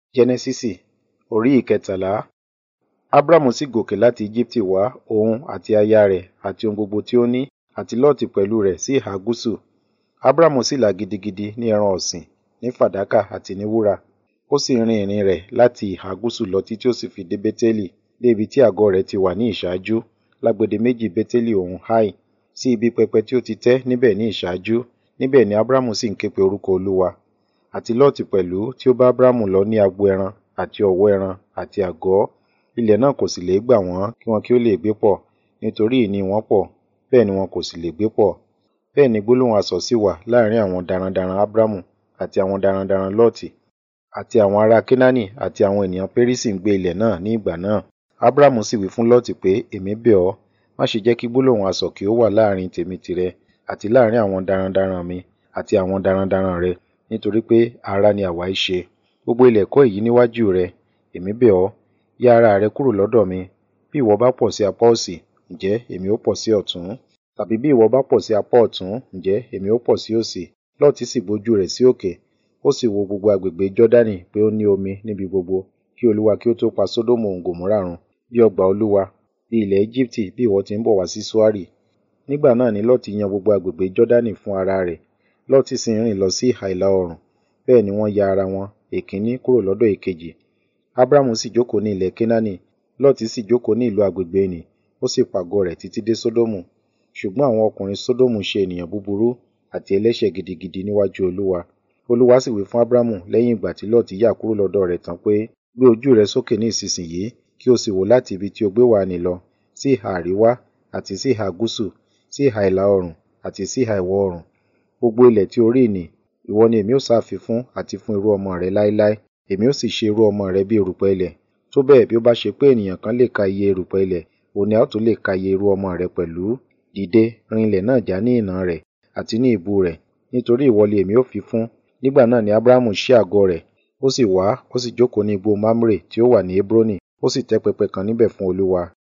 Jẹ́nẹ́sísì orí ìkẹtàlá. Ábrámù sì gòkè láti Íjíbítì wá òun àti aya rẹ̀ àti ohun gbogbo tí ó ní, àti Lọ́ọ̀tì pẹ̀lú rẹ̀ sí ìhà gúúsù. Ábrámù sì là gidigidi ní ẹran ọ̀sìn, ní fàdákà àti ní wúrà. Ó sì rin ìrìn rẹ̀ láti ìhà gúúsù lọ títí ó sì fi dé Bétélì, dé ibi tí àgọ́ rẹ̀ ti wà ní ìṣáájú, lágbede méjì Bétélì òun Háì, sí ibi pẹpẹ tí ó ti tẹ́ níbẹ̀ ní ìṣáájú. Níbẹ̀ ni Ábrámù sì ń ké pe orúkọ Olúwa. Àti Lọ́ọ̀tì pẹ̀lú tí ó bá Ábrámù lọ ní agbo ẹran àti ọ̀wọ́ ẹran àti àgọ́. Ilẹ̀ náà kò sì lè gbà wọ́n kí wọn kí ó lè gbé pọ̀, nítorí ìní wọn pọ̀, bẹ́ẹ̀ ni wọn kò sì lè gbé pọ̀. Bẹ́ẹ̀ ni gbólóhùn asọ̀ sì wà láàrín àwọn darandaran Ábrámù àti àwọn darandaran Lọ́ọ̀tì, àti àwọn ará Kénáánì àti àwọn ènìyàn Pérísì ń gbé ilẹ̀ náà ní ìgbà náà. Ábrámù sì wí fún Lọ́ọ̀tì pé, èmi bẹ̀ ọ́, má ṣe jẹ́ kí gbólóhùn asọ̀ kí ó wà láàrín tèmi tìrẹ, àti láàrín àwọn darandaran mi àti àwọn darandaran rẹ, nítorí pé ará ni àwa í ṣe. Gbogbo ilẹ̀ kọ́ èyí níwájú rẹ, èmi bẹ̀ ọ́, yá ara rẹ kúrò lọ́dọ̀ mi. Bí ìwọ bá pọ̀ sí apá òsì, ǹjẹ́ èmi ó pọ̀ sí ọ̀tún? Tàbí bí ìwọ bá pọ̀ sí apá ọ̀tún, ǹjẹ́ èmi ó pọ̀ sí òsì? Lọ́ọ̀tì sì gbójú rẹ̀ sí òkè, ó sì wo gbogbo agbègbè Jọ́dánì pé ó ní omi níbi gbogbo, kí Olúwa kí ó tó pa Sódómù òun Gòmórà run, bí ọgbà Olúwa, bí ilẹ̀ Íjíbítì bí ìwọ ti ń bọ̀ wá sí Ṣoárì. Nígbà náà ni Lọ́ọ̀tì yan gbogbo agbègbè Jọ́dánì fún ara rẹ̀. Lọ́ọ̀tì sì ń rìn lọ sí ìhà ìlà oòrùn, bẹ́ẹ̀ ni wọ́n ya ara wọn, èkínní kúrò lọ́dọ̀ èkejì. Ábrámù sì jókòó ní ilẹ̀ Kénáánì, Lọ́ọ̀tì sì jókòó ní ìlú agbègbè nì, ó sì pàgọ́ rẹ̀ títí dé Sódómù. Ṣùgbọ́n àwọn ọkùnrin Sódómù ṣe ènìyàn búburú àti ẹlẹ́ṣẹ̀ gidigidi níwájú Olúwa. Olúwa sì wí fún Ábrámù lẹ́yìn ìgbà tí Lọ́ọ̀tì yà kúrò lọ́dọ̀ rẹ̀ tán pé, gbé ojú rẹ sókè ní ìsinsìnyí, kí o sì wò láti ibi tí o gbé wà nì lọ, sí ìhà àríwá, àti sí ìhà gúúsù, sí ìhà ìlà oòrùn, àti sí ìhà ìwọ̀ oòrùn. Gbogbo ilẹ̀ tí o rí nì, ìwọ ni èmi ó sá fi fún àti fún irú ọmọ rẹ láéláé. Èmi ó sì ṣe irú ọmọ rẹ bí erùpẹ̀ ilẹ̀. Tó bẹ́ẹ̀ bí ó bá ṣe pé ènìyàn kan lè ka iye erùpẹ̀ ilẹ̀, òun ni a ó tún lè ka iye irú ọmọ rẹ pẹ̀lú. Dìde, rin ilẹ̀ náà já ní ìnà rẹ̀, àti ní ìbú rẹ̀, nítorí ìwọ ni èmi ó fi fún. Nígbà náà ni Ábrámù ṣí àgọ́ rẹ̀, ó sì wá, ó sì jókòó ní igbó Mamre tí ó wà ní Hebroni, ó sì tẹ́ pẹpẹ kan níbẹ̀ fún Olúwa.